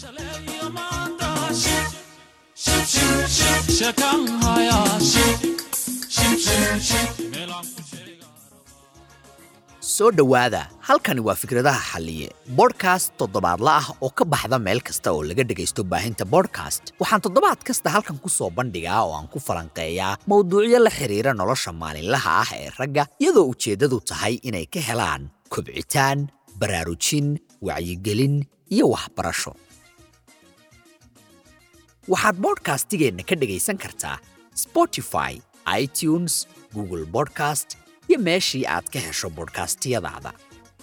soo dhowaada halkani waa fikradaha xalliye bodhkast toddobaadla ah oo ka baxda meel kasta oo laga dhegaysto baahinta bodhkast waxaan toddobaad kasta halkan ku soo bandhigaa oo aan ku falanqeeyaa mowduucyo la xidhiira nolosha maalinlaha ah ee ragga iyadoo ujeeddadu tahay inay ka helaan kobcitaan baraarujin wacyigelin iyo waxbarasho waxaad bodhkastigeenna ka dhegaysan kartaa spotify itunes google bodcast iyo meeshii aad ka hesho bodhkastiyadaada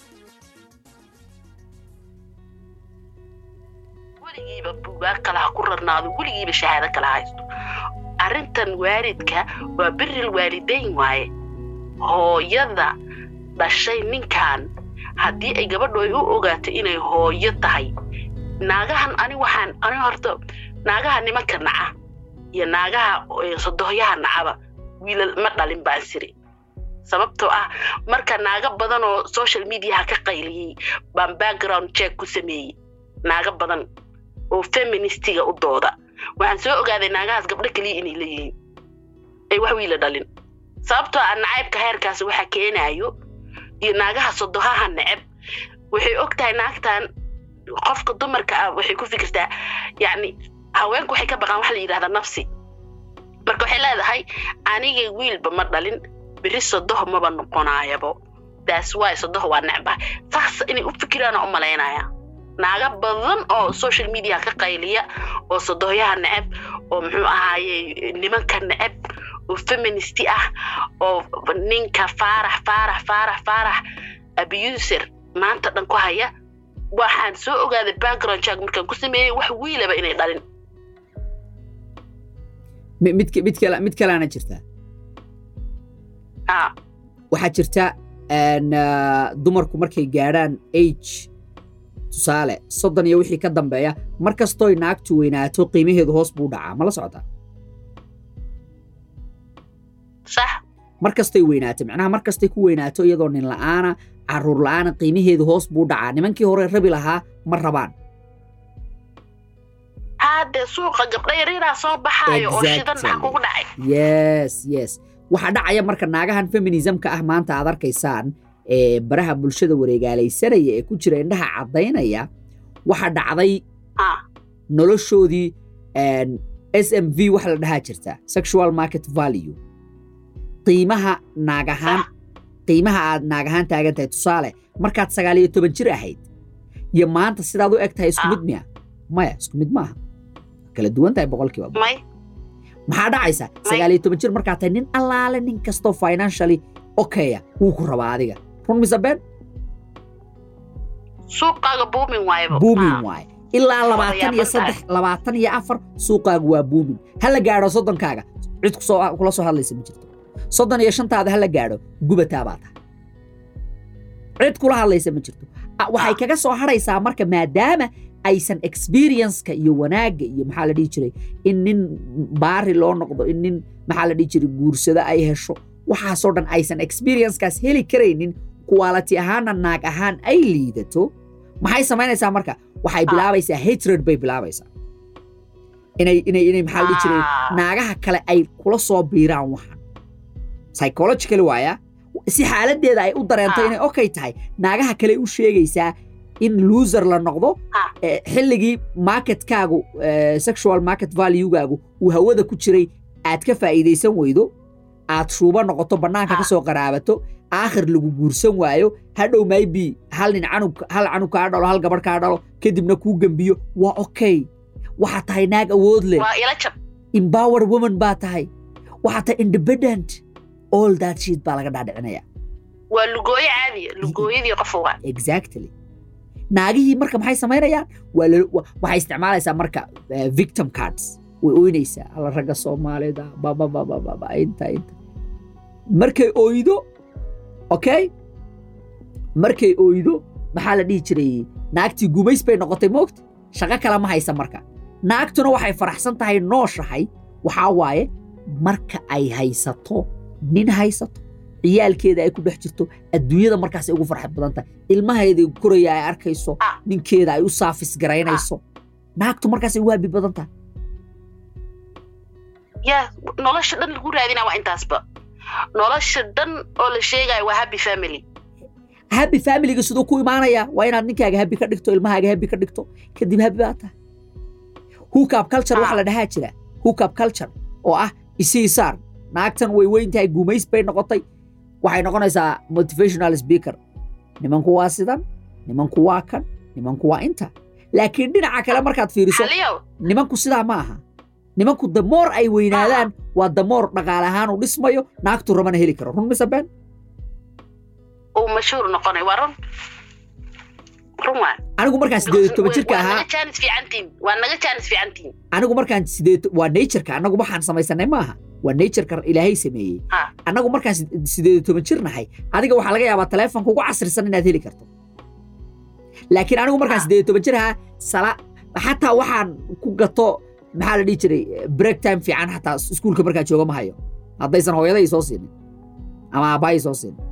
weligiiba buugaag kale ha ku rarnaado weligiiba shahaado kala haysto arrintan waalidka waa biril waalidayn waaye hooyada dhashay ninkan haddii ay gabadhu ay u ogaato inay hooyo tahay naagahan ani waxaan ani horta naagaha nimanka naca iyo naagaha sodohyaha nacaba wiilal ma dhalin baan siri sababtoo ah marka naaga badan oo social mediaha ka qayliyey baan background check ku sameeyey naaga badan oo feministiga u dooda waxaan soo ogaaday naagahaas gabdho keliya inay leeyihiin ay wax wiila dhalin sababtoo ah nacaybka heerkaas waxa keenaayo iyo naagaha sodohaha neceb waxay og tahay naagtan qofka dumarka ah waxay ku fikirtaa yacni haweenku waxay ka baqaan waxa la yidhahdaa nafsi marka waxay leedahay aniga wiilba ma dhalin beri sodoho maba noqonaayabo daas waay sodoho waa necbaha saas inay u fikiraana u malaynaya naaga badan oo social media ka qayliya oo sodohyaha neceb oo muxuu ahaaye nimanka neceb oo feministi ah oo ninka faarax faarax faarax faarax abuser maanta dhan ku haya waxaan soo ogaaday background jack markaan ku sameeyey wax wiilaba inay dhalin mid kalaana jirtaa waxaa jirta dumarku markay gaadhaan age tusaale soddon iyo wixii ka dambeeya mar kastooy naagtu weynaato qiimaheedu hoos buu dhacaa ma la socotaa mar kastoy weynaato macnaha mar kastay ku weynaato iyadoo nin la'aana caruur la'aana qiimaheedu hoos buu dhacaa nimankii hore rabi lahaa ma rabaan haade suuqa gabdha yaryaraha soo baxaayo oo shidan maxaa kugu dhacay yes yes waxaa dhacaya marka naagahan feminismka ah maanta aad arkaysaan ee baraha bulshada wareegaalaysanaya ee ku jira indhaha caddaynaya waxaa dhacday noloshoodii s m v waxa la dhahaa jirta sexual market value qiimaha naagahaan qiimaha aad naagahaan taagan tahay tusaale markaad sagaal iyo toban jir ahayd iyo maanta sidaad u eg tahay isku mid miya maya isku mid maaha kala duwan tahay boqolkiiba maxaa dhacaysa sagaal iyo toban jir markaa tahay nin allaale nin kastoo financially okaya wuu ku rabaa adiga run mise been suuqaaga buumin waayba buumin waaye ilaa labaatan iyo saddex labaatan iyo afar suuqaagu waa buumin ha la gaadho soddonkaaga cid kusoo kula soo hadlaysa ma jirto soddon iyo shantaada ha la gaadho gubataa baa tahay cid kula hadlaysa ma jirto waxay kaga soo hadhaysaa marka maadaama aysan experienceka iyo wanaagga iyo maxaa la dhihi jiray in nin baari loo noqdo in nin maxaa la dhihi jiray guursado ay hesho waxaasoo dhan aysan experiencekaas heli karaynin quality ahaanna naag ahaan ay liidato maxay samaynaysaa marka waxay bilaabaysaa hatred bay bilaabaysaa inay inay inay maxaa la dhihi jiray naagaha kale ay kula soo biiraan waxan psychological waaya si xaaladdeeda ay u dareento inay okay tahay naagaha kale u sheegaysaa in loser la noqdo xilligii marketkaagu sexual market valuegaagu uu hawada ku jiray aad ka faa'iidaysan weydo aad shuuba noqoto bannaanka ka soo qaraabato aakhir lagu guursan waayo hadhow maybe hal nin canug hal canug kaa dhalo hal gabadh kaa dhalo kadibna kuu gembiyo waa okay waxaad tahay naag awood leh empower woman baa tahay waxaad tahay independent all that shit baa laga dhaadhicinaya waa lugooyo caadiya lugooyadii qof waa exactly naagihii marka maxay samaynayaan waxay isticmaalaysaa marka victim cards way oynaysaa alla ragga soomaalida bababababa inta inta markay oydo okay markay oydo maxaa la dhihi jiray naagtii gumays bay noqotay moogta shaqo kale ma haysa marka naagtuna waxay faraxsan tahay nooshahay waxaa waaye marka ay haysato nin haysato ciyaalkeeda ay ku dhex jirto adduunyada markaas ay ugu farxad badan tahay ilmaheeda koraya ay arkayso ninkeeda ay u saafis garaynayso naagtu markaasay waabi badan tahay yaa nolosha dhan lagu raadinaa waa intaasba nolosha dhan oo la sheegaya waa happy family happy familiga siduu ku imaanayaa waa inaad ninkaaga happy ka dhigto ilmahaaga happy ka dhigto kadib happy baa tahay hookup culture waxa la dhahaa jira hookup culture oo ah isii saar naagtan way weyn tahay guumays bay noqotay waxay noqonaysaa motivational speaker nimanku waa sidan nimanku waa kan nimanku waa inta laakiin dhinaca kale markaad fiiriso xaliyow nimanku sidaa ma aha nimanku damoor ay weynaadaan waa damoor dhaqaale ahaan u dhismayo naagtu rabana heli karo run mise been uu mashhuur noqonay waa run run waa anigu markaan sideed iyo toban jirka waa ahaa naga jaanis fiicantiin waa naga jaanis fiicantiin anigu markaan sideed waa natureka annagu waxaan samaysanay maaha waa natureka ilaahay sameeyey Ha. annagu markaan sid- sideed iyo toban jir nahay adiga waxaa laga yaabaa taleefonka ugu casrisan inaad heli karto laakiin anigu markaan Ha. sideed iyo toban jir ahaa sala xataa waxaan ku gato maxaa la dhihi jiray break time fiican xataa iskuulka markaan jooga ma hayo haddaysan hooyaday soo siinin ama aabbahay soo siinin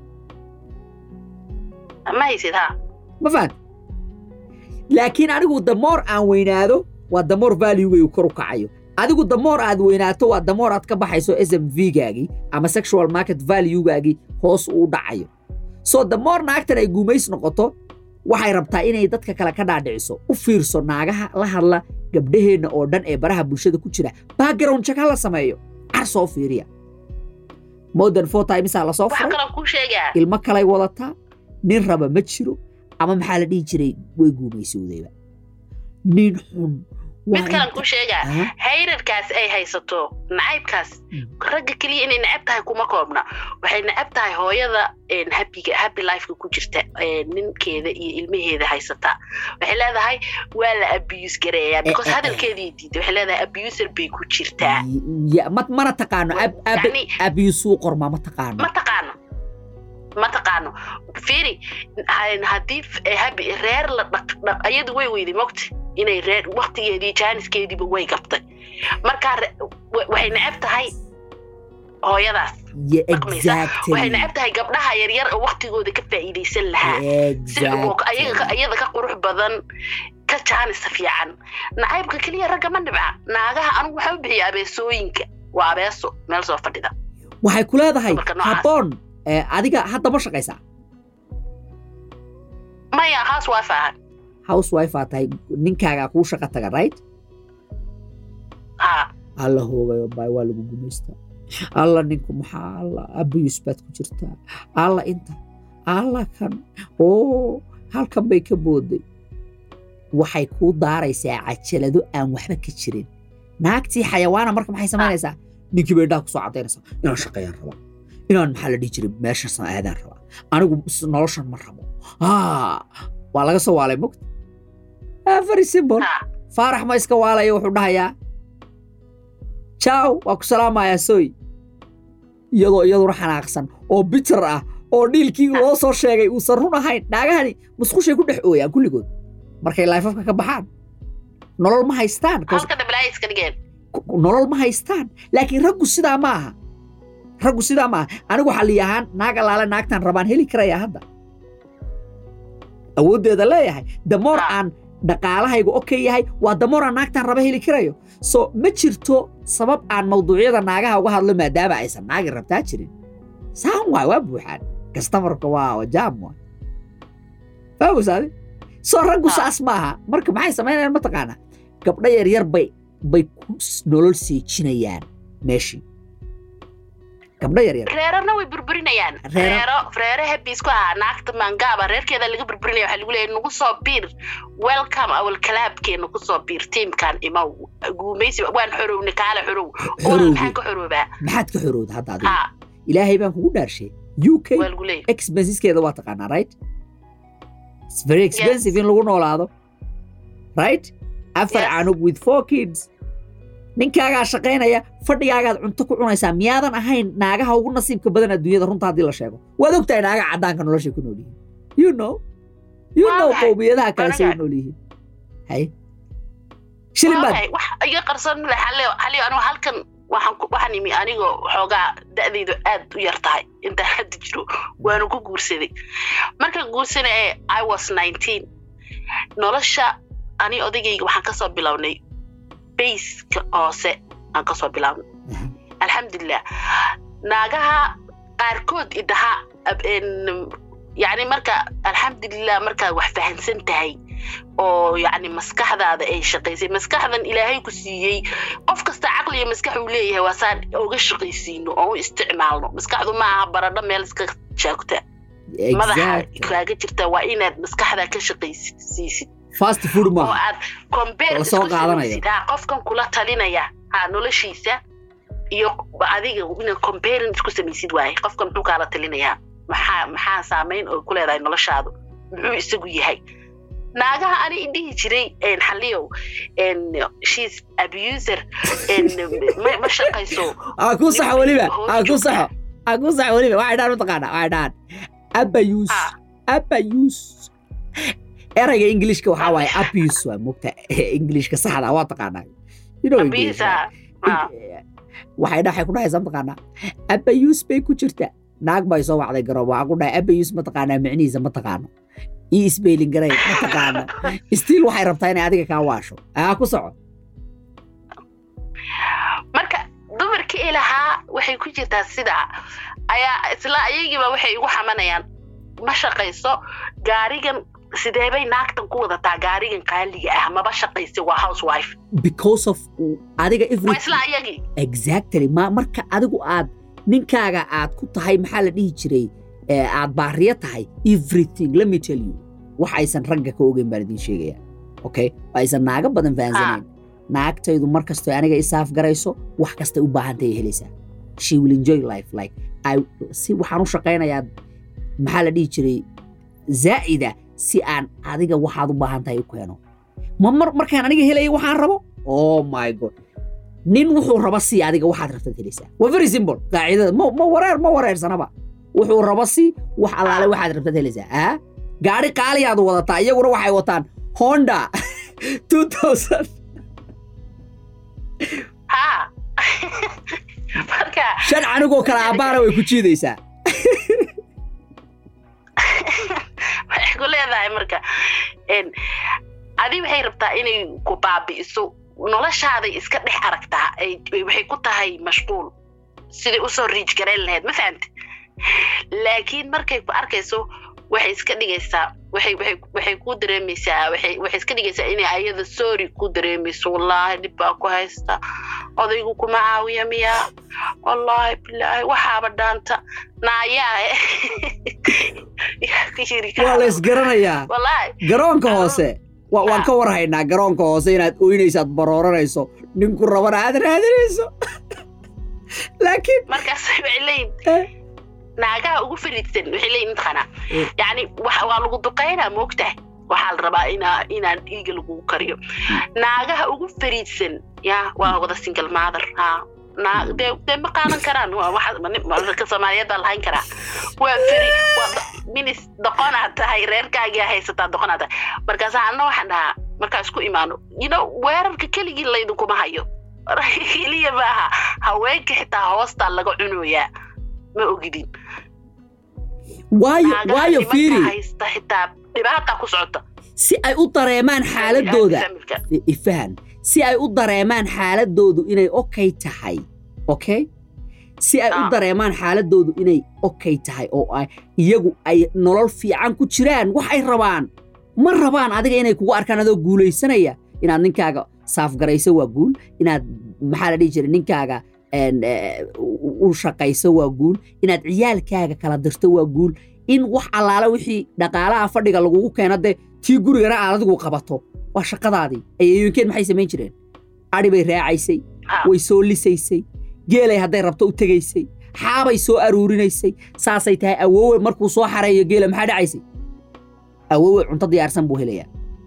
ma haysid ha ma fahant laakiin anigu damoor aan weynaado waa damoor valuegaygu kor u kacayo adigu damoor aad weynaato waa damoor aad ka baxayso s m v gaagii ama sexual market valuegaagii hoos uu dhacayo so damoor naagtan ay guumays noqoto waxay rabtaa inay dadka kale ka dhaadhiciso u fiirso naagaha la hadla gabdhaheenna oo dhan ee baraha bulshada ku jira background check ha la sameeyo car soo fiiriya modern four timesaa lasoo waxaa furay kaloo kuu sheegaa ilmo kalay wadataa nin raba ma jiro ama maxaa la dhihi jiray way guumaysowdayba nin xun mid kalan kuu sheegaa Ah, hayrarkaas ay haysato nacaybkaas Mm. ragga keliya inay necab tahay kuma koobna waxay necab tahay hooyada een, happyga happy lifeka ku jirta een, ninkeeda iyo ilmaheeda haysata waxay leedahay waa la abuse gareeyaa because eh, eh. hadalkeedii diiday waxay leedahay abuser bay ku jirtaa ya- ma- mana taqaano ab- ab- yacni abiyusuu qormaa ma taqaano ma taqaano ma taqaano fiiri ha- haddii f- eh, habi reer la dhaq dhaq ayadu way weyday mogta inay reer waktigeedii jaaniskeediiba way gabtay markaa re- wa- waxay necab tahay hooyadaas Ya- dhaqmaysa. exactly. waxay necab tahay gabdhaha yaryar oo waktigooda ka faa'iidaysan lahaa si oo ka- ayaga ka- Exactly. iyada ka qurux badan ka jaanisa fiican nacaybka keliya ragga ma dhibca naagaha anigu waxaa u bixiya abeesooyinka waa abeeso meel soo fadhida waxay ku leedahay Dumarka noocaas. habboon eh, adiga hadda ma shaqaysaa maya haas waa faahan housewife aa tahay ninkaagaa kuu shaqa taga right ha alla hoogayo baay waa lagu gumaystaa alla ninku maxaa alla abiyus baad ku jirtaa alla inta alla kan oo halkan bay ka booday waxay kuu daaraysaa cajalado aan waxba ka jirin naagtii xayawaana marka maxay samaynaysaa ninkii bay indhaha kusoo cadaynaysaa inaan shaqeeyaan rabaa inaan maxaa la dhihi jiray meeshan aadaan rabaa anigu s- noloshan ma rabo haa waa laga soo waalay mogta Ah, very simple ha faarax ma iska waalaya wuxuu dhahayaa jaaw waa ku salaamayaa soy iyadoo iyaduna xanaaqsan oo bitar ah oo dhiilkii loo soo sheegay uusan run ahayn naagahani musqushay ku dhex ooyaan kulligood markay laifafka ka baxaan nolol ma haystaan 'cause halka dhablaa iska dhigeen ku- nolol ma haystaan laakiin raggu sidaa ma aha raggu sidaa ma aha anigu xalli ahaan naag allaale naagtaan rabaan heli karaya hadda awooddeeda leeyahay damoor Ah. aan dhaqaalahaygu okay yahay waa damoor aan naagtaan raba heli karayo so ma jirto sabab aan mawduucyada naagaha uga hadlo maadaama aysan naagi rabtaa jirin saan waay waa buuxaan kastamarka waa jaam waa fahmusaade soo raggu Ah. saas maaha marka maxay samaynayaan mataqaanaa gabdho yaryar bay bay ku s- nolol seejinayaan meeshii gabdho yaryar reerana way burburinayaan Reero- reero reere habiis ku ahaa naagta maangaaba reerkeeda laga burburinaya waxaa lagu leeyahay nagu soo biir welcome awal kalaabkeena ku soo biir tiimkan imaw guumaysi waan xorowna kaala xorow oo Xorowgii. maxaan ka xoroobaa maxaad ka xorowda hadda adiga ha ilaahay baan kugu dhaarshay u k waa lagu leeyahay expenseskeeda waa taqaanaa right It's very expensive in lagu noolaado right afar Yes. canug with four kids ninkaagaa shaqaynaya fadhigaagaad cunto ku cunaysaa miyaadan ahayn naagaha ugu nasiibka badan adduunyada runta haddii la sheego waad ogtahay naagaha caddaanka noloshay ku nool yihiin you know you Waa know maxay? qowmiyadaha kale say u Aniga- nool yihiin hay shilin baad Wallahi, wax iga qarsan male xalio xalio anigu halkan waxaan ku- waxaan imi anigoo xoogaa da'daydu aad u yar tahay intaan hadda jiro waanu ku guursaday markaan guursanaya i was nineteen nolosha ani odagayga waxaan kasoo bilownay bayska hoose aan kasoo bilownay Aha. alxamdulilah naagaha qaarkood idaha ab- en, yacni marka alxamdulilah markaad wax fahansan tahay oo yacni maskaxdaada ay shaqaysay maskaxdan ilaahay ku siiyey qof kasta caqli iyo maskax uu leeyahay waa saan uga shaqaysiino oo u isticmaalno maskaxdu ma aha baradho meel iska jaagta madaxa exactly kaaga jirta waa inaad maskaxda ka shaqaysiisid fast food oo maaha aad compare La soo isku qaadanayo. samaysid ha qofkan kula talinaya ha noloshiisa iyo adiga inaad comparing isku samaysid waaye qofkan muxuu kaala talinayaa maxaa maxaa saameyn oo ku leedahay noloshaadu muxuu isagu yahay naagaha ani idhihi jiray en, xaliyow en, she's abuser en, ma, ma shaqayso aa ku saxo weliba aa ku saxo aa ku saxo weliba waxay dhahan mataqaana waxay dhahan abayus Ah. abayus erayga ingilishka waxaa waaye abuse waa mogta ingilishka saxda waa taqaanaa you know English, abisa ah, waxay dha waxay ku dhahaysaa mataqaanaa abayus bay ku jirta naag bay soo wacday garoob waxaa ku dhahay abayus mataqaanaa micnihiisa ma taqaano ii isbeylin garay ma taqaano stiil waxay rabtaa inay adiga kaa waasho aa ku soco marka dumarkii ilahaa waxay ku jirtaa sidaa ayaa isla ayagiiba waxay igu xamanayaan ma shaqayso gaarigan sideebay naagtan ku wadataa gaarigan qaaliga ah maba shaqaysa waa housewife because of adiga waa every isla ayagii exactly ma marka adigu aad ninkaaga aad ku tahay maxaa la dhihi jiray ee aad baariya tahay everything let me tell you wax aysan ragga ka ogeyn baan idiin sheegaya okay oo aysan naaga badan fahansanayn naagtaydu mar kastoo aniga isaaf garayso wax kastay u baahantay ay helaysaa she will enjoy life like I, si waxaan u shaqaynayaa maxaa la dhihi jiray zaa'ida si aan adiga waxaad u baahan tahay u keeno ma mar markaan aniga helaya waxaan rabo oh my god nin wuxuu raba si adiga waxaad rabtaad helaysaa waa very simple qaacidada ma, ma wareer ma wareersanaba wuxuu raba si wax allaale waxaad rabtaad helaysaa ah gaari qaaliyaad wadataa iyaguna waxay wataan honda 2000 ha marka shan canigoo kale aabbaana way ku jiidaysaa waxay ku leedahay marka en, adi waxay rabtaa inay ku baabi'iso noloshaaday iska dhex aragtaa ay- ay- waxay ku tahay mashquul siday usoo riij garayn lahayd ma fahamti laakiin markay ku arkayso waxay iska dhigaysaa waxay waxay waxay ku dareemaysaa waxay waxay iska dhigaysaa inay ayada sorry ku dareemayso wallaahi dhib baa ku haysta odaygu kuma caawiya miyaa wallaahi bilaahi waxaaba dhaanta naayaa yaa ku yiri waa la isgaranayaa wallaahi garoonka hoose wa- waan Ah. ka warhaynaa garoonka hoose inaad oynaysaad barooranayso ninku rabana aad raadinayso laakiin markaas waxay leeyihin Eh. naagaha ugu fariidsan waxay leeyihin intaqana Eh. yacni wax- waa lagu duqaynaa moogtahay waxaa la rabaa inaa inaan dhiiga lagugu kariyo naagaha ugu fariidsan ya waa wada single mother ha naa dee dee ma qaadan karaan waa waxa ma- ma- dadka soomaaliyeed baa lahayn karaa waa feri waa do- minis doqonaad tahay reerkaagia haysataa doqonaad tahay markaasa anna waxaan dhahaa markaa isku imaano you know weerarka keligii laydinkuma hayo keliya maaha haweenka xitaa hoostaa laga cunoyaa ma ogidin waayo naagaha waayo nimanka fiiri haysta xitaa dhibaata ku socota si ay u dareemaan xaaladooda Familka. i- ifahan si ay u dareemaan xaaladoodu inay okay tahay okay si ay u Ah. dareemaan xaaladoodu inay okay tahay oo ay iyagu ay nolol fiican ku jiraan waxay rabaan ma rabaan adiga inay kugu arkaan adoo guulaysanaya inaad ninkaaga saafgarayso waa guul inaad maxaa la dhihi jiray ninkaaga en, eh, u u shaqayso waa guul inaad ciyaalkaaga kala dirto waa guul in wax allaale wixii dhaqaalaha fadhiga lagugu keeno dee tii gurigana aad adigu qabato waa shaqadaadii ayeeyoonkeen maxay samayn jireen adhi bay raacaysay Ha. way soo lisaysay geelay hadday rabto u tegaysay xaabay soo aruurinaysay saasay tahay awoowe markuu soo xareeyo geela maxaa dhacaysay awoowe cunto diyaarsan buu helayaa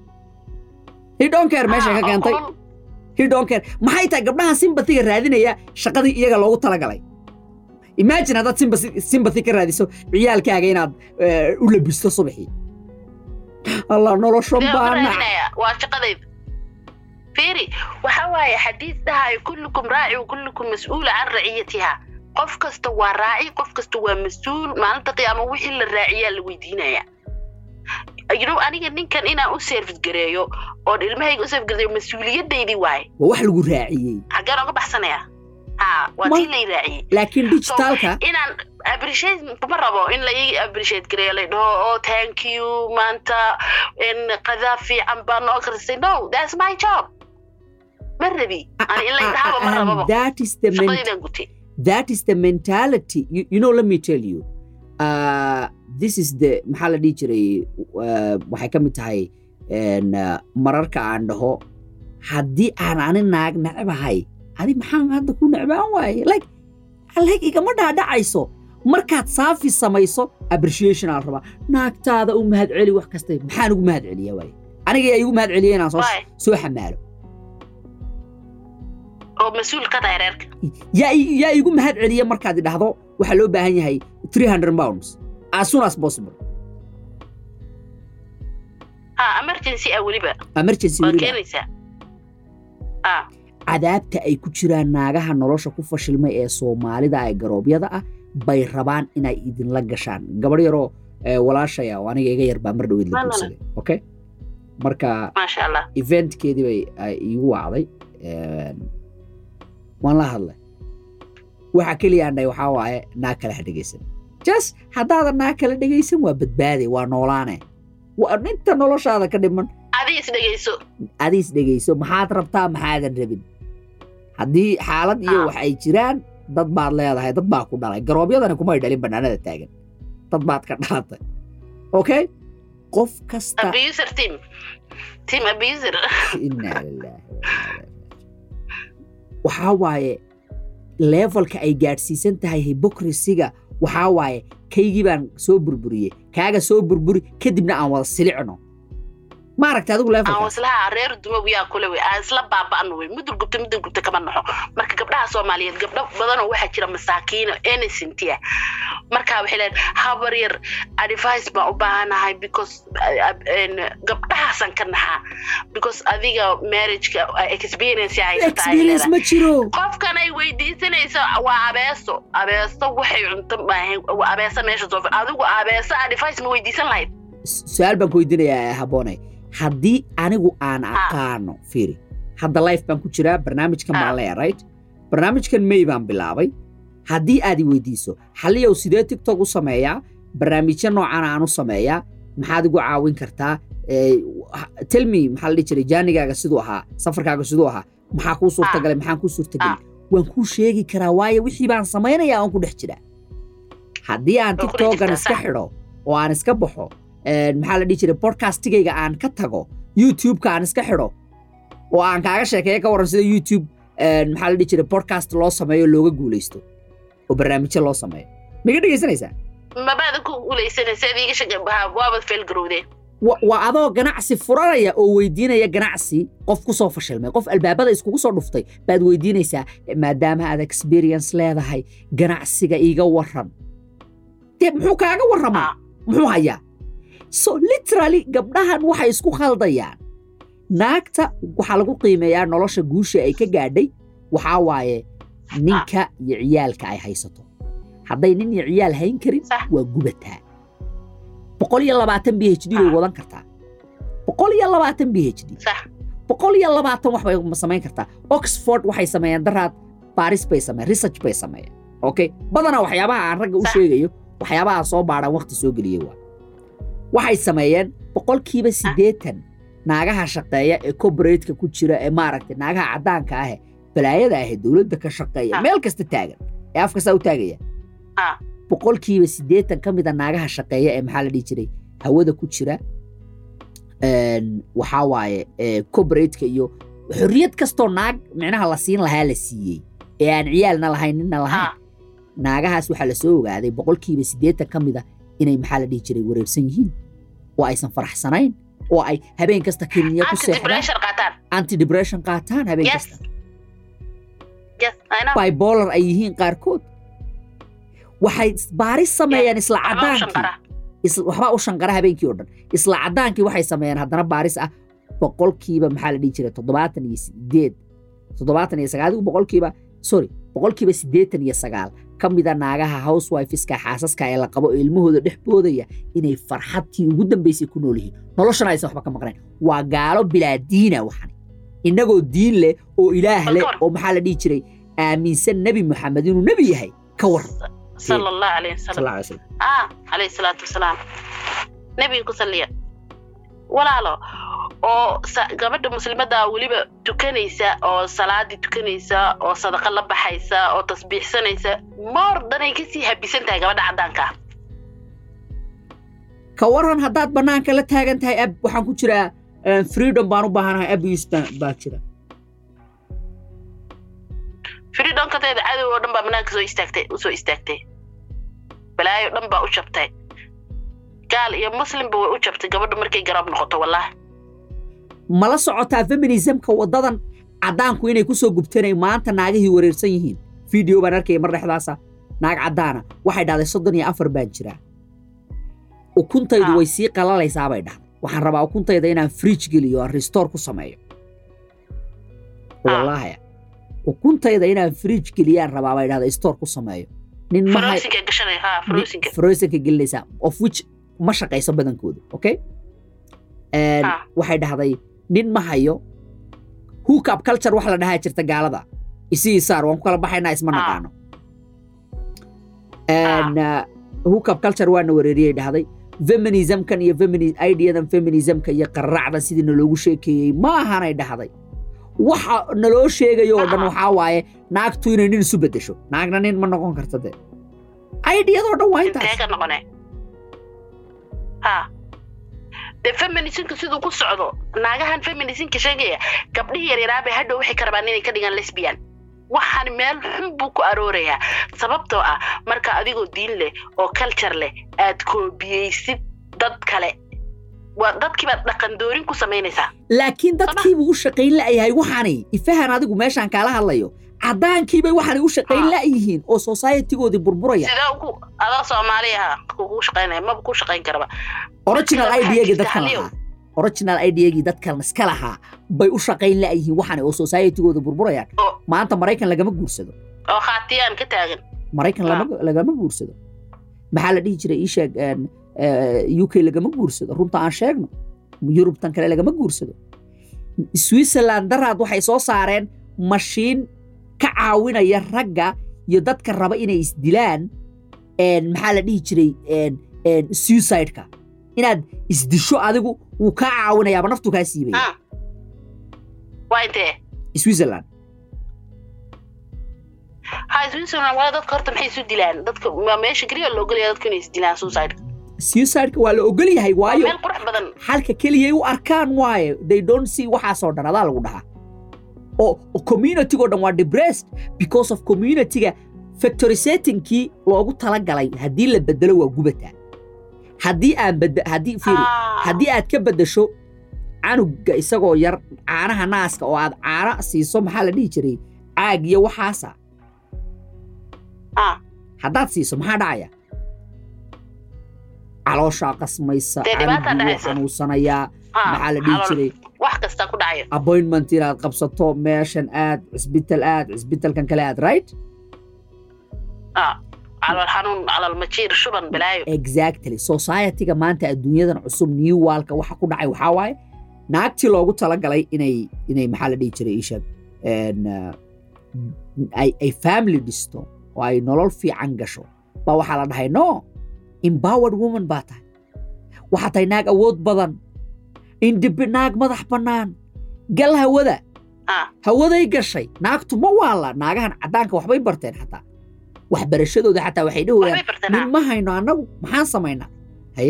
hidhonkeer meeshay ka Ha, keentay oo- hidhonkeer maxay tahay gabdhaha simbatiga raadinaya shaqadii iyaga loogu talagalay imagine haddaad sympathy- sympathy ka raadiso ciyaalkaaga inaad eh, u labisto subaxii allah noloshan Dee baa u nac raadinaya, waa shaqadayda fiiri waxa waaye xadiis dhahayo kullukum raaci wa kullukum mas-uula can raciyatiha qof kasta waa raaci qof kasta waa mas-uul maalinta qiyaama wixii la raaciyaa la weydiinaya you know aniga ninkan inaan u service gareeyo oon ilmahayga u service gareeyo mas-uuliyadaydii waaye waa wax lagu raaciyey xaggeen oga baxsanaya ha waa Ma- tii lay raaciyey laakiin So, digitaalka inaan appreciate kuma rabo in la ii appreciate gareeyo la dhaho oh thank you maanta in qadaa fiican baa noo karisay no that's my job ma rabi ani in la idhahaba ma and rababo that is the men- shaqadaydan gutay that is the mentality you, you know let me tell you uh, this is the maxaa la dhihi jiray uh, waxay ka mid tahay en, uh, mararka aan dhaho haddii aan ani naag necbahay adi maxaan hadda ku necbaan waaye like like igama dhaadhacayso markaad saafi samayso appreciation aan rabaa naagtaada u mahad celi wax kasta maxaan ugu mahad celiya waaye aniga yaa igu mahad celiya inaan soo Why? soo xamaalo oo mas-uul ka tahay reerka yaa i- yaa igu mahad celiya markaad idhahdo waxaa loo baahan yahay 300 pounds as soon as possible ha emergency ah weliba emergency waa weliba keenaysaa ha cadaabta ay ku jiraan naagaha nolosha ku fashilmay ee soomaalida ee garoobyada ah bay rabaan inay idinla gashaan gabadh yaroo eh, walaashaya oo aniga iga yar baa mar dhaweyd la Malala. guursaday okay marka maasha allah eventkeedii bay ay iigu wacday een, waan la hadlay waxa keliya aan dhahay waxaa waaye naag kale ha dhegaysan just haddaadan naag kale dhegaysan waa badbaaday waa noolaane waa inta noloshaada ka dhiman adi is dhegayso adiis dhegayso maxaad rabtaa maxaadan rabin haddii xaalad iyo Ah. wax ay jiraan dad baad leedahay dad baa ku dhalay garoobyadani kumay dhalin bannaanada taagan dad baad ka dhalatay okay qof kasta abuser team team abuser inaa lilaahi wa innaa ilaihi raaji'uun. waxaa waaye levelka ay gaadhsiisan tahay hypocrisiga waxaa waaye kaygii baan soo burburiyey kaaga soo burburi kadibna aan wada silicno ma aragta adigu aan levelka waslaha reer dumow yaa kule wey aan isla baaba'no wey mudur gubta mudur gubta kama naxo marka gabdhaha soomaaliyeed gabdho badanoo waxaa jira masaakiino innocent ah marka waxay leedahay habar yar advice baan u baahanahay because uh, uh, en, gabdhahaasan ka naxaa because adiga marriageka uh, experience ay haysataa ay experience leedahay ma jiro qofkan ay weydiisanayso waa abeeso abeeso waxay cunto maahayn waa abeeso meesha soo fadhi adigu abeeso advice ma weydiisan lahayd su-aal baan ku weydiinayaa habboone haddii anigu aan Ah. aqaano fiiri hadda life baan ku jiraa barnaamijkan baan Ah. leeya right barnaamijkan may baan bilaabay haddii aad i weydiiso xaliyow sidee tiktok u sameeyaa barnaamijyo noocan aan u sameeyaa maxaad igu caawin kartaa Eh, ha- tell me maxaa la dhihi jiray jaanigaaga siduu ahaa safarkaaga siduu ahaa maxaa kuu suurtagalay maxaan kuu suurtagelin waan kuu sheegi karaa waayo wixii baan samaynayaa aan ku dhex jiraa haddii aan Waa ku dhex tiktokan jirtaa, iska sax. xidho oo aan iska baxo een, maxaa la dhihi jiray podcastigayga aan ka tago youtube-ka aan iska xidho oo aan kaaga sheekeeyo ka waran sida youtube een, maxaa la dhihi jiray podcast loo sameeyo looga guulaysto oo barnaamijyo loo sameeyo miga dhegaysanaysaa mabaada ku guulaysanaysa adiga shaga waabad feelgarowdeen wa- waa adoo ganacsi furanaya oo weydiinaya ganacsi qof ku soo fashilmay qof albaabada iskugu soo dhuftay baad weydiinaysaa maadaama aad experience leedahay ganacsiga iiga waran dee muxuu kaaga warramaa Ah. muxuu hayaa so literally gabdhahan waxay isku khaldayaan naagta waxaa lagu qiimeeyaa nolosha guusha ay ka gaadhay waxaa waaye ninka iyo ciyaalka ay haysato hadday nin iyo ciyaal hayn karin Sax. waa gubataa boqol iyo labaatan b h d bay Ah. wadan kartaa boqol iyo labaatan b h d sax boqol iyo labaatan wax bay samayn kartaa oxford waxay sameeyeen daraad baris bay sameeyeen research bay sameeyeen okay badanaa waxyaabaha aan ragga u Sax. sheegayo waxyaabaha aan soo baadhaan waqti soo geliyey waa waxay sameeyeen boqolkiiba siddeetan naagaha shaqeeya ee corporateka ku jira ee maaragtay naagaha caddaanka ah balaayada ah ee dowladda ka shaqeeya Ah. meel kasta taagan ee afka saa u taagaya Ah. boqolkiiba siddeetan ka mid a naagaha shaqeeya ee maxaa la dhihi jiray hawada ku jira een, waxaa waaye ee, corporateka iyo xorriyad kastoo naag micnaha la siin lahaa la siiyey ee aan ciyaalna lahayn ninna lahayn Ah. naagahaas waxaa la soo ogaaday boqolkiiba siddeetan ka mid a inay maxaa la dhihi jiray wareersan yihiin oo aysan faraxsanayn oo ay habeen kasta kiniya ku anti seexdaan depression qaataan anti depression qaataan habeen yes kasta yes I know bipolar ay yihiin qaarkood waxay baaris sameeyeen isla waxba u cadaankii shanqara is- waxbaa u shanqara habeenkii oo dhan isla caddaankii waxay sameeyeen haddana baaris ah boqolkiiba maxaa la dhihi jiray toddobaatan iyo sideed toddobaatan iyo sagaal adigu boqolkiiba sorry boqolkiiba siddeetan iyo sagaal ka mida naagaha housewifiska xaasaska ee la qabo ee ilmahooda dhex boodaya inay farxadtii ugu dambaysay ku nool yihiin noloshana aysan waxba ka maqnayn waa gaalo bilaa diina waxan innagoo diin leh oo ilaah Bal leh ka war. oo maxaa la dhihi jiray aaminsan nebi maxamed inuu nebi yahay ka war sala allahu calayhi wasalam sal alay slam ah calayhi salaatu wasalaam nebiga ku salliya walaalo oo sa- gabadha muslimadda weliba tukanaysa oo salaadii tukanaysa oo sadaqa la baxaysa oo tasbiixsanaysa moor danay kasii habisan tahay gabadha caddaanka ah ka waran haddaad bannaanka la taagan tahay ab waxaan ku jiraa eh, freedom baan u baahanahay abuse baa- baa jira firidhonkateeda cadow oo dhan baa banaanka soo istaagtay usoo istaagtay balaayo dhan baa u jabtay gaal iyo muslimba way u jabtay gabadha markay garab noqoto wallahi mala socotaa feminismka waddadan caddaanku inay ku soo gubtanay maanta naagihii wareersan yihiin video baan arkaya mar dhexdaasa naag caddaana waxay dhahday soddon iyo afar baan jiraa ukuntaydu Ah. way sii qalalaysaa bay dhahday waxaan rabaa ukuntayda inaan fridge geliyo aan restore ku sameeyo Ah. wallaahi ukuntayda inaan fridge geliyaan rabaa bay dhahday store ku sameeyo nin ma hay- frosinka gashanay ha frosinka frozenka gelinaysaa of which ma shaqayso badankooda okay And Ah. waxay dhahday nin ma hayo hookup culture wax la dhahaa jirta gaalada isii saar waan ku kala baxaynaa isma Ah. naqaano And, uh, hookup culture waana wareeriyey dhahday feminismkan iyo femini ideadan feminismka iyo qarracda sidii naloogu sheekeeyey ma ahanay dhahday waxa naloo sheegayo oo dhan Ah. waxaa waaye naagtu inay nin isu beddesho naagna nin ma noqon karta de ideadoo dhan waa intee intaas ka noqone ha dee feminismka siduu ku socdo naagahan feminismka sheegaya gabdhihii yaryaraabay hadhow waxay ka rabaan inay ka dhigaan lesbian waxaan meel xun buu ku aroorayaa sababtoo ah marka adigoo diin leh oo culture leh aad koobiyeysid dad kale waa dadkii baad dhaqan doorin ku samaynaysaa laakiin dadkiibuu u shaqayn la'yahay waxaanay ifahan adigu meeshaan kaala hadlayo caddaankiibay waxaanay u shaqayn Ah. la'yihiin oo societygoodii burburaya sidee ugu adoo soomaaliya kugu shaqaynaya maba ku shaqayn karaba original waxaa idegii jirta dadkan haliyow. lahaa original idegii dadkan iska lahaa bay u shaqayn la'yihiin waxaanay oo societygooda burburayaan oo maanta maraykan lagama guursado oo khaatiyaan ka taagan maraykan lama- lagama guursado maxaa la dhihi jiray ii sheeg een, eh, uk lagama guursado runta aan sheegno yurubtan kale lagama guursado switzerland daraad waxay soo saareen mashiin ka caawinaya ragga iyo dadka raba inay isdilaan een, maxaa la dhihi jiray een, een, suicide-ka inaad isdisho adigu wuu kaa caawinayaaba naftu kaa siibaya Ah. waa intee switzerland ha switzerland waa dadka horta maxay isu dilaan dadka waa meesha keliya loo ogolaya dadku inay isdilaan suicide suicide-ka waa la ogol yahay waa waayo meel qurux badan xalka keliyay u arkaan waaye they don't see waxaasoo dhan adaa lagu dhahaa oo oo community-go dhan waa depressed because of community-ga factory settingkii loogu talagalay haddii la bedelo waa gubataa haddii aan bed haddii fiiri Ah. haddii aad ka beddesho canuga isagoo yar caanaha naaska oo aad caana siiso maxaa la dhihi jiray caag iyo waxaasa Ah. haddaad siiso maxaa dhacaya calooshaa qasmaysa Dee dhibaataa canugii wuu dhacaysa. xanuunsanayaa Ah, maxaa la dhihi calool- jiray wax kasta ku dhacayo appointment inaad qabsato meeshan aad cisbital aad cisbitalkan kale aad right Ah, calool xanuun calool majiir shuban balaayo exactly society-ga maanta adduunyadan cusub new waalka waxa ku dhacay waxaa waaye naagtii loogu talagalay inay inay maxaa la dhihi jiray ishag ay ay family dhisto oo ay nolol fiican gasho baa waxaa la dhahay no empowered woman baa tahay waxaa tahay naag awood badan indib naag madax bannaan gal hawada Ah. hawaday gashay naagtu ma waala naagahan caddaanka waxbay barteen xataa waxbarashadooda xataa waxay dhahayaan waxbay barteen nin ma hayno annagu maxaan samaynaa haye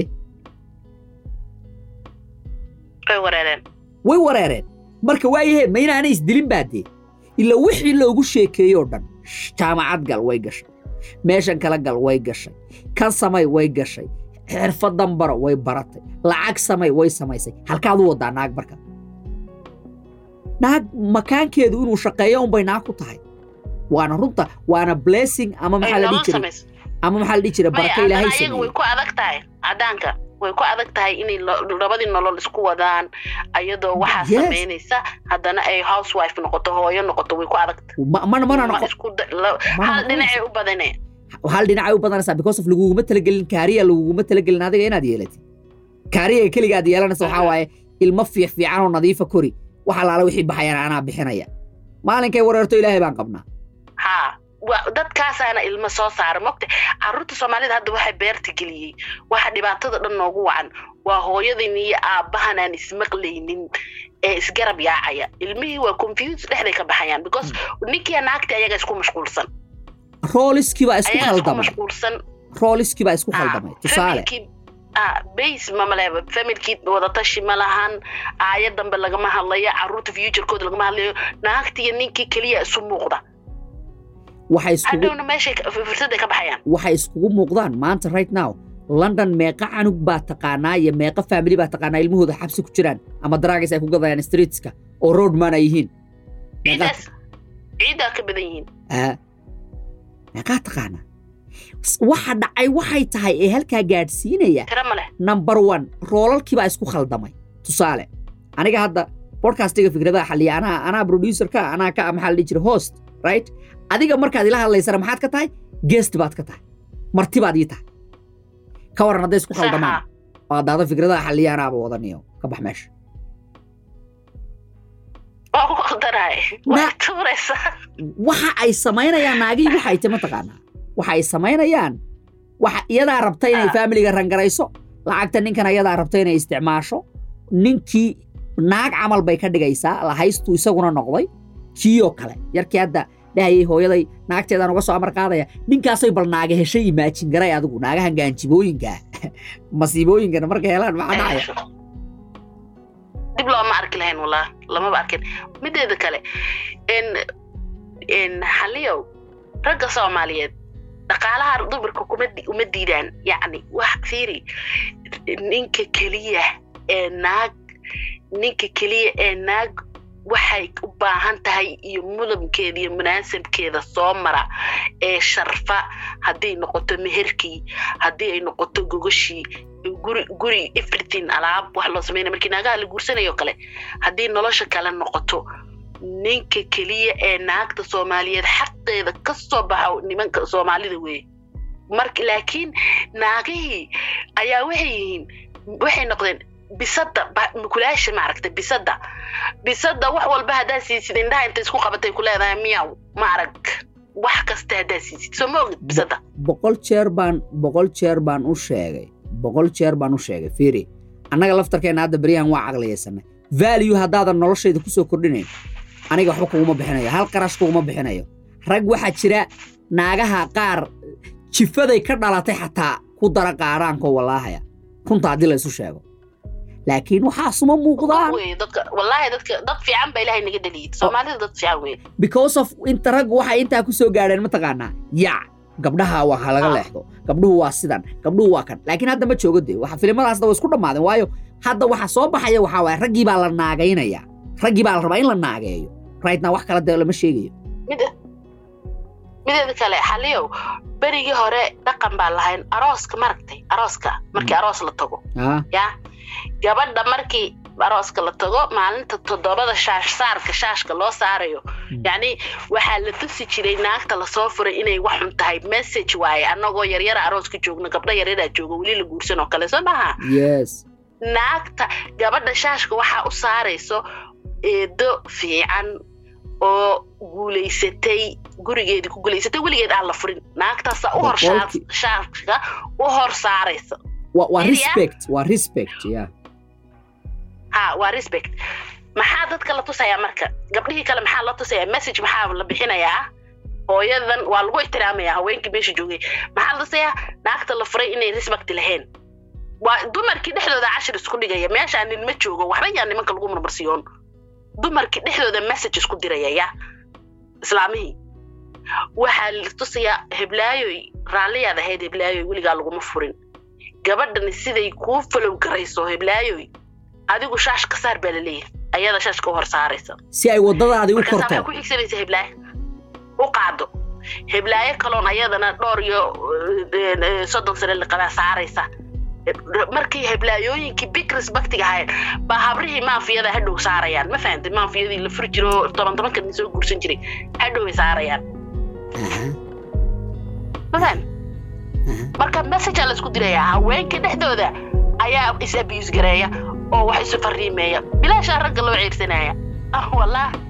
way wareereen way wareereen marka waayahe ma inaanay isdilin baa dee ila wixii loogu sheekeeyey oo dhan sh- jaamacad gal way gashay meeshan kala gal way gashay kan samay way gashay xirfadan baro way baratay lacag samay way samaysay halkaad u wadaa naag marka naag makaankeedu inuu shaqeeyo unbay naag ku tahay waana runta waana blessing ama ay maxaa la dhihi nolol jiray samayso ama maxaa la dhihi jiray maya baraka haddana ilaahay ayaga way sameeyey ku adag tahay caddaanka way ku adag tahay inay lo- labadii nolol isku wadaan ayadoo waxaa Yes. samaynaysa haddana ay housewife noqoto hooyo noqoto way ku adag tahay Ma- mana mana Ma noqo isku da- la- mana hal noqonayso. dhinacay u badane hal dhinacay u badanaysaa because of laguguma talagelin kaariya laguguma talagelin adiga inaad yeelatid kaariyaga keliga aad yeelanaysa waxaa waaye ilmo fiic fiican oo nadiifa kori wax allaala wixii baxayana anaa bixinaya maalinkay wareerto ilaahay baan qabnaa haa wa- dadkaasaana ilmo soo saara mogta carruurta soomaalida hadda waxay beerta geliyey waxa dhibaatada dhan noogu wacan waa hooyadan iyo aabbahan aan ismaqlaynin ee isgarab yaacaya ilmihii waa confuse dhexday ka baxayaan because ninkii naagta ayaga isku mashquulsan rooliskii baa isku ayaga isku khaldamay mashquulsan rooliskii baa isku Ah, khaldamay tusaale familkii- ah, base mamaleeba familkii wadatashi ma lahan aaya dambe lagama hadlayo carruurta futurekooda lagama hadlayo naagta iyo ninkii keliya isu muuqda waxay iskugu hadhowna meeshay ka- fursaday ka baxayaan waxay iskugu muuqdaan maanta right now london meeqa canug baa taqaanaa iyo meeqa family baa taqaanaa ilmahooda xabsi ku jiraan ama dragis ay ku gadayaan streetska oo roadman ay yihiin meeqaa ciidaas ciidaa ka badan yihiin Ah. meeqaa taqaanaa S- waxa dhacay waxay tahay ee halkaa gaadhsiinaya tira ma leh number one roolalkii baa isku khaldamay tusaale aniga hadda podcastiga fikradaha xaliya anaa anaa producerka anaa ka maxaa la dhihi jira host right adiga markaad ila hadlaysana maxaad ka tahay guest baad ka tahay marti baad ii tahay ka waran hadday isku khaldamaan Saxa. oo daada fikradaha xaliya anaaba wadaniyo ka bax meesha waa ku qaldanahay Na- waa tuuraysa waxa ay samaynayaan naagihii waxay tahay mataqaanaa waxa ay samaynayaan waxa iyadaa rabta inay Ah. faamiliga rangarayso lacagta ninkan iyadaa rabta inay isticmaasho ninkii naag camal bay ka dhigaysaa lahaystuu isaguna noqday kiiyoo kale yarkii hadda dhahayay hooyaday naagteedaan uga soo amar qaadaya ninkaasay bal naaga heshay imaajin garay adigu naagahan gaanjibooyinka masiibooyinkana markay helaan maxaa dhacaya dib looma arki lahayn walaa lamaba arkin mideeda kale n n xaliyow ragga soomaaliyeed dhaqaalaha dumarka kuma di- uma diidaan yacni wax fiiri ninka keliya ee naag ninka keliya ee naag waxay u baahan tahay iyo mudabkeeda iyo munaasabkeeda soo mara ee sharfa hadday noqoto meherkii haddii ay noqoto gogashii guri guri everything alaab wax loo sameynaya markii naagaha la guursanayo kale haddii nolosha kale noqoto ninka keliya ee naagta soomaaliyeed xaqeeda ka soo baxa nimanka soomaalida weeye marka laakiin naagihii ayaa waxay yihiin waxay noqdeen bisada ba- mukulaasha maaragta bisada bisada wax walba haddaa siisid indhaha inta isku qabatay ku leedahay miyaw maarag wax kasta haddaa siisid soo ma ogid bisada boqol jeer baan boqol jeer baan u sheegay boqol jeer baan u sheegay fiiri annaga laftarkeenna hadda beryahan waa caqliyaysanay value haddaadan noloshayda ku soo kordhinayn aniga waxba kuguma bixinayo hal qarash kuguma bixinayo rag waxaa jira naagaha qaar jifaday ka dhalatay xataa ku dara qaaraanko wallaahaya runta haddii la isu sheego laakiin waxaasuma muuqdaan Wey, dadka wallaahi dadka dad fiican baa ilaahay naga dhaliyay soomaalida dad fiican wey because of inta raggu waxay intaa ku soo gaadheen mataqaanaa yac gabdhaha waa ha laga Ah. leexdo gabdhuhu waa sidan gabdhuhu waa kan laakiin hadda ma joogo dee waxa filimadaasna way isku dhammaadeen waayo hadda waxa soo baxaya waxaa waaye raggii baa la naagaynaya raggii baa la rabaa in la naageeyo rightna wax kala dee lama sheegayo mid mideeda kale xaliyow berigii hore dhaqan baa lahayn arooska maragtay arooska markii aroos la tago Ah, ya gabadha markii arooska la tago maalinta toddobada shaash saarka shaashka loo saarayo yacni waxaa la tusi jiray naagta lasoo furay inay wax xun tahay message waaye annagoo yaryara arooska joogno gabdho yaryaraa jooga weli la guursan oo kale soo maaha yes naagta gabadha shaashka waxaa u saarayso eedo fiican oo guulaysatay gurigeedii ku guulaysatay weligeed aan la furin naagtaasa u hor shaa- Boqolkii- shaashka u hor saaraysa waa waa Area? respect waa respect ya ha waa respect maxaa dadka la tusayaa marka gabdhihii kale maxaa la tusayaa message maxaa la bixinayaa hooyadan waa lagu ixtiraamayaa haweenkii meesha joogay maxaa la tusayaa naagta la furay inay respect lahayn waa dumarkii dhexdooda cashir isku dhigaya meeshaa nin ma joogo waxba yaa nimanka lagu marmarsiyoon dumarkii dhexdooda message isku diraya ya islaamihii waxaa la tusayaa heblaayoy raalliyaad ahayd heblaayoy weligaa laguma furin gabadhani siday kuu falow garayso heblaayoy adigu shaash ka saar baa la leeyahay ayada shaashka u hor saaraysa si ay waddadaadii u markaas waxay korto ku xigsanaysa heblaayo u qaado heblaayo kaloon ayadana dhowr iyo eh, eh, soddon sane liqabaa saaraysa markii heblaayooyinkii big respectiga ahayd baa habrihii maafiyada hadhow saarayaan ma fahamtay maafiyadii la furi jiro toban tobanka nin soo guursan jiray hadhow ay saarayaan Aha. mafaham marka messagea laisku dirayaa haweenka dhexdooda ayaa is abuse gareeya oo wax isu fariimeeya bilaashaa ragga loo ceyrsanaya ah wallah